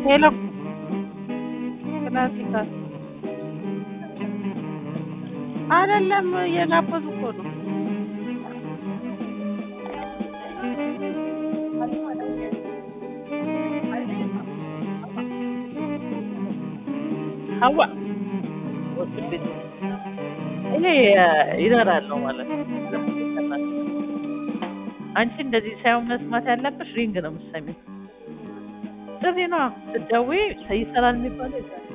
ሄሎ ክላሲካል አይደለም እየጋበዙ እኮ ነው። ሀዋ ወስድ ቤት እኔ ይዘራል ነው ማለት ነው። አንቺ እንደዚህ ሳይሆን መስማት ያለብሽ ሪንግ ነው የምትሰሚው። ጥሪ ነዋ ስትደውይ ይሰራል የሚባለው ይሰራል።